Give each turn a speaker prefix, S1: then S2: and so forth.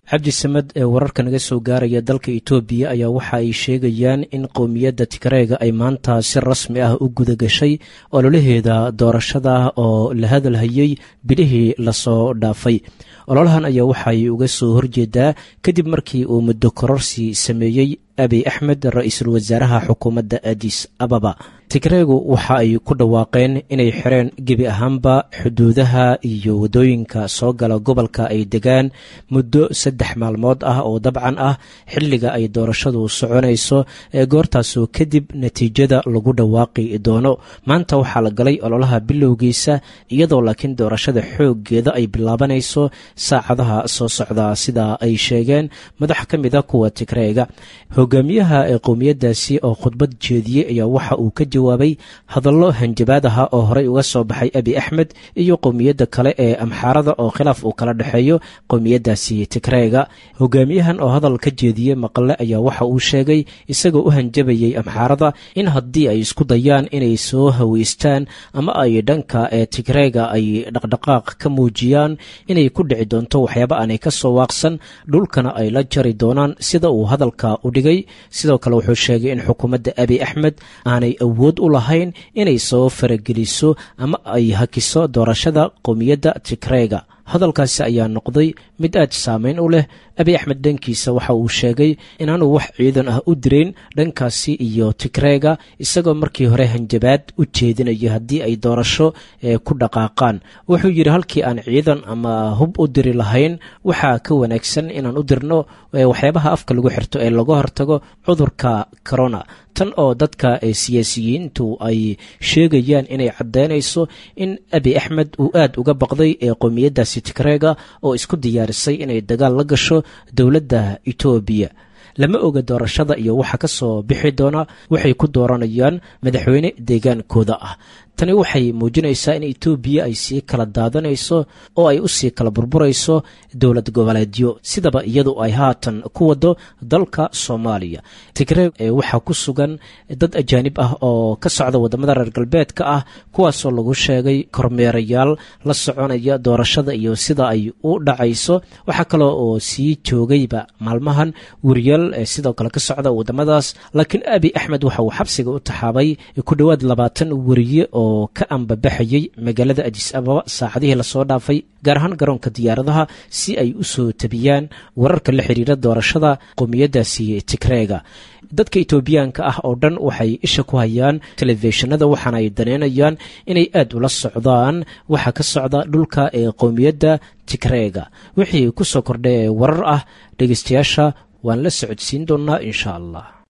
S1: cabdi samed ee wararka naga soo gaaraya dalka etoobiya ayaa waxa ay sheegayaan in qowmiyadda tigreega ay maanta si rasmi ah u guda gashay ololaheeda doorashada oo la hadalhayey bilihii lasoo dhaafay ololahan ayaa waxay uga soo horjeedaa kadib markii uu muddo kororsi sameeyey abiy axmed ra-iisul wasaaraha xukuumadda adis ababa tigreegu waxa ay ku dhawaaqeen inay xireen gebi ahaanba xuduudaha iyo waddooyinka soo gala gobolka ay degaan muddo saddex maalmood ah oo dabcan ah xilliga ay doorashadu soconayso ee goortaasoo kadib natiijada lagu dhawaaqi doono maanta waxaa la galay ololaha bilowgiisa iyadoo laakiin doorashada xooggeeda ay bilaabanayso saacadaha soo socda sida ay sheegeen madax ka mid a kuwa tigreega hogaamiyaha ee qowmiyaddaasi oo khudbad jeediyey ayaa waxa uu ka jawaabay hadallo hanjabaad aha oo horey uga soo baxay abi axmed iyo qowmiyadda kale ee amxaarada oo khilaaf uu kala dhexeeyo qowmiyaddaasi tigreega hogaamiyahan oo hadal ka jeediyey maqle ayaa waxa uu sheegay isagoo u hanjabayey amxaarada in haddii ay isku dayaan inay soo haweystaan ama ay dhanka ee tigreega ay dhaqdhaqaaq ka muujiyaan inay ku dhici doonto waxyaaba aanay ka soo waaqsan dhulkana ay la jari doonaan sida uu hadalka u dhigay sidoo kale wuxuu sheegay in xukuumadda abi axmed aanay awood u lahayn inay soo farageliso ama ay hakiso doorashada qowmiyadda tigreega hadalkaasi ayaa noqday mid aad saameyn u leh abi axmed dhankiisa waxa uu sheegay inaanu wax ciidan ah u dirayn dhankaasi iyo tigreega isagoo markii hore hanjabaad u jeedinaya haddii ay doorasho ku dhaqaaqaan wuxuu yidhi halkii aan ciidan ama hub u diri lahayn waxaa ka wanaagsan inaan u dirno waxyaabaha afka lagu xirto ee laga hortago cudurka corona tan oo dadka siyaasiyiintu ay sheegayaan inay caddaynayso in abi axmed uu aad uga baqday ee qowmiyaddaasi tigreega oo isku diyaarisay inay dagaal la gasho dowladda etoobiya lama oga doorashada iyo waxa ka soo bixi doona waxay ku dooranayaan madaxweyne deegaankooda ah tani waxay muujinaysaa in etoobiya ay sii kala daadanayso oo ay u sii kala burburayso dowlad goboleedyo sidaba iyadu ay haatan ku wado dalka soomaaliya tigreeg waxaa ku sugan dad ajaanib ah oo ka socda waddamada reer galbeedka ah kuwaasoo lagu sheegay kormeerayaal la soconaya doorashada iyo sida ay u dhacayso waxaa kaloo oo sii joogayba maalmahan weriyaal sidoo kale ka socda waddamadaas laakiin abi axmed waxa uu xabsiga u taxaabay ku dhowaad labaatan weriye oo ka ambabaxayey magaalada adis ababa saacadihii lasoo dhaafay gaar ahaan garoonka diyaaradaha si ay u soo tabiyaan wararka la xiriira doorashada qowmiyaddaasi tigreega dadka etoobiyaanka ah oo dhan waxay isha ku hayaan telefishinada waxaana ay daneynayaan inay aad ula socdaan waxa ka socda dhulka ee qowmiyadda tigreega wixii ku soo kordhay warar ah dhegeystayaasha waan la socodsiin doonnaa insha allah